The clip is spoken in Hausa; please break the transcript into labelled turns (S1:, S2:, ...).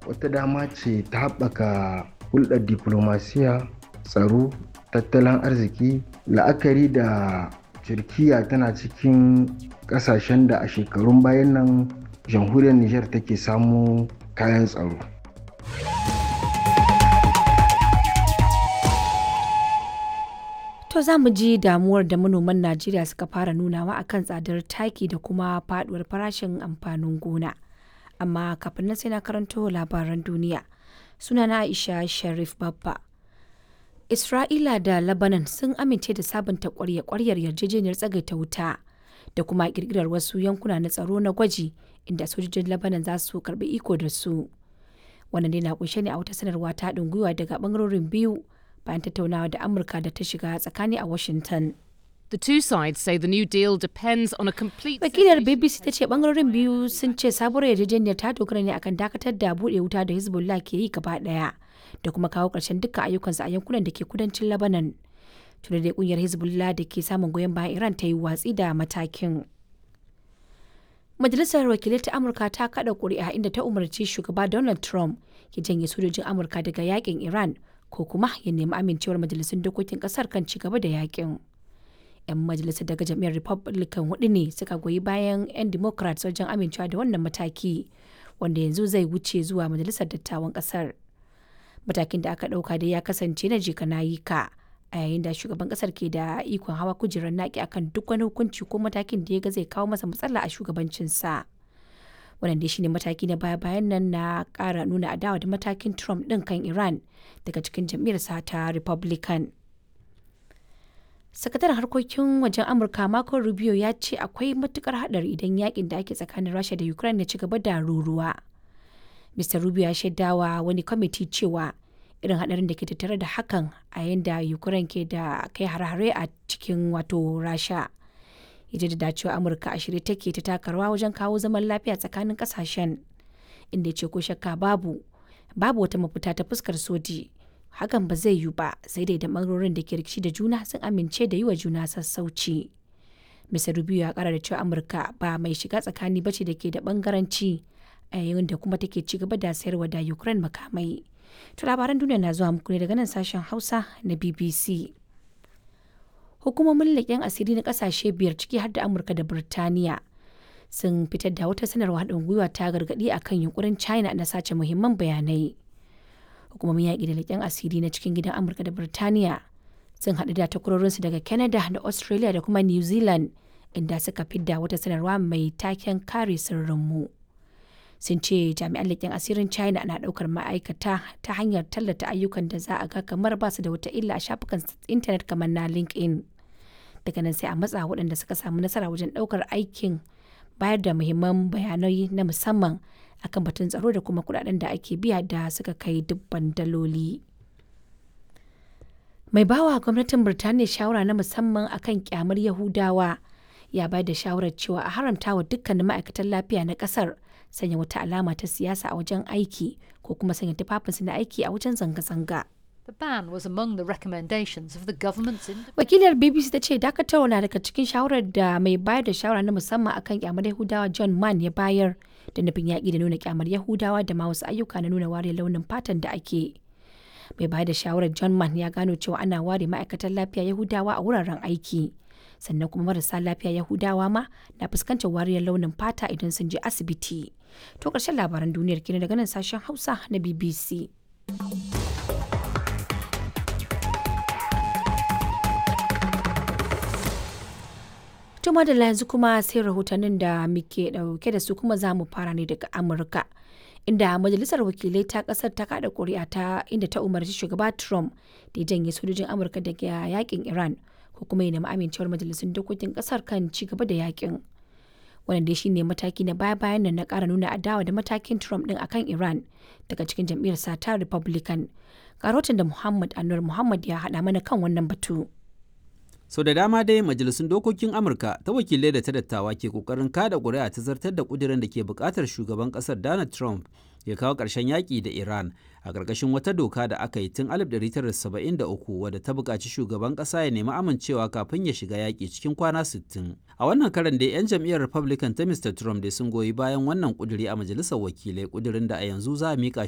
S1: wata dama ce ta haɓaka hulɗar diplomasiya tsaro tattalin arziki la'akari da turkiya tana cikin ƙasashen da a shekarun bayan nan jamhuriyar niger take samu kayan tsaro
S2: To za mu ji damuwar da manoman Najeriya suka fara nunawa akan tsadar taki da kuma faduwar farashin amfanin gona. Amma kafin nan sai na karanto labaran duniya. Sunana Aisha Sharif Babba. Isra'ila da Lebanon sun amince da sabunta kwarya-kwaryar yarjejeniyar tsagaita wuta da kuma kirkirar wasu yankuna na tsaro na gwaji inda sojojin Lebanon za su karbi iko da su. Wannan dai na kunshe ne a wata sanarwa ta haɗin gwiwa daga bangarorin biyu bayan tattaunawa da Amurka da ta shiga tsakani a Washington.
S3: The two sides say the new deal depends on a complete
S2: Wakilar BBC ta ce bangarorin biyu sun ce sabuwar yarjejeniyar ta dogara ne akan dakatar da buɗe wuta da Hezbollah ke yi gaba ɗaya da kuma kawo ƙarshen dukkan ayyukansu a yankunan da ke kudancin Lebanon. Tuna da kungiyar Hezbollah da ke samun goyon bayan Iran ta yi watsi da matakin. Majalisar Wakilai ta Amurka ta kada ƙuri'a inda ta umarci shugaba Donald Trump ya janye sojojin Amurka daga yakin Iran ko kuma ya nemi amincewar majalisun dokokin kasar kan ci gaba da yakin. 'Yan majalisar daga jam'iyyar Republican hudu ne suka goyi bayan 'yan Democrats wajen amincewa da wannan mataki wanda yanzu zai wuce zuwa majalisar dattawan kasar. Matakin da aka ɗauka dai ya kasance na jika na yi ka a yayin da shugaban kasar ke da ikon hawa kujerar naki akan duk wani hukunci ko matakin da ya ga zai kawo masa matsala a shugabancinsa. wannan dai shine mataki na baya bayan nan na kara nuna adawa da matakin trump din kan iran daga cikin jam'iyyarsa ta republican sakataren harkokin wajen amurka marco rubio ya ce akwai matukar hadari idan yakin da ake tsakanin rasha da ukraine ya ci gaba da ruruwa mr rubio ya shaidawa wani kwamiti cewa irin hadarin da ke tattare da hakan a yayin da ukraine ke da kai hare-hare a cikin wato rasha ya da cewa amurka a shirye take ta takarwa wajen kawo zaman lafiya tsakanin kasashen inda ya ce ko shakka babu babu wata mafita ta fuskar soji hakan ba zai yiwu ba sai dai da bangarorin da ke rikici da juna sun amince da yi wa juna sassauci mr rubio ya kara da cewa amurka ba mai shiga tsakani bace da ke da bangaranci a yayin da kuma take ci gaba da sayarwa da ukraine makamai to labaran duniya na zuwa muku ne daga nan sashen hausa na bbc hukumomin leƙen asiri na ƙasashe biyar ciki har da amurka da birtaniya sun fitar da wata sanarwa haɗin gwiwa ta gargaɗi a kan yunkurin china na sace muhimman bayanai hukumomin yaƙi da leƙen asiri na cikin gidan amurka da birtaniya sun haɗu da takwarorinsu daga canada da australia da kuma new zealand inda suka fidda wata sanarwa mai taken kare sirrinmu sun ce jami'an leƙen asirin china na ɗaukar ma'aikata ta hanyar tallata ayyukan da za a ga kamar ba su da wata illa a shafukan intanet kamar na linkedin daga nan sai a matsa waɗanda suka samu nasara wajen ɗaukar aikin bayar da muhimman bayanai na musamman akan batun tsaro da kuma kuɗaɗen da ake biya da suka kai dubban daloli. Mai bawa gwamnatin Birtaniya shawara na musamman akan kyamar Yahudawa ya bayar da shawarar cewa a haramta wa dukkanin ma'aikatan lafiya na ƙasar sanya wata alama ta siyasa a wajen aiki ko kuma sanya tufafinsu na aiki a wajen zanga-zanga.
S4: The ban was among the recommendations of the government's
S2: Wakilar BBC ta ce dakatarwa na daga cikin shawarar da mai bayar da shawara na musamman akan kyamar Yahudawa John Mann ya bayar da nufin yaƙi da nuna kyamar Yahudawa da ma wasu ayyuka na nuna ware launin fatan da ake. Mai bayar da shawarar John Mann ya gano cewa ana ware ma'aikatan lafiya Yahudawa a wuraren aiki. Sannan kuma marasa lafiya Yahudawa ma na fuskantar wariyar launin fata idan sun je asibiti. To ƙarshen labaran duniyar kenan daga nan sashen Hausa na BBC. Tuma da yanzu kuma sai rahotannin da muke dauke da su kuma za mu fara ne daga Amurka. Inda Majalisar Wakilai ta kasar ta kada kuri'a ta inda ta umarci shugaba Trump da ya janye sojojin Amurka daga yakin Iran ko kuma ya nemi amincewar majalisun dokokin kasar kan ci gaba da yakin. Wannan dai shine mataki na baya-bayan nan na kara nuna adawa da matakin Trump din akan Iran daga cikin jam'iyyar ta Republican. Karotin da Muhammad Anwar Muhammad ya haɗa mana kan wannan batu.
S5: sau da dama dai majalisun dokokin amurka ta wakilai da ta dattawa ke kokarin kada ƙuri'a ta zartar da ƙudirin da ke buƙatar shugaban ƙasar donald trump ya kawo ƙarshen yaƙi da iran a ƙarƙashin wata doka da aka yi tun 1973 wadda ta buƙaci shugaban ƙasa ya nemi amincewa kafin ya shiga yaƙi cikin kwana 60 a wannan karan dai 'yan jam'iyyar republican ta mr trump dai sun goyi bayan wannan ƙudiri a majalisar wakilai ƙudirin da a yanzu za a miƙa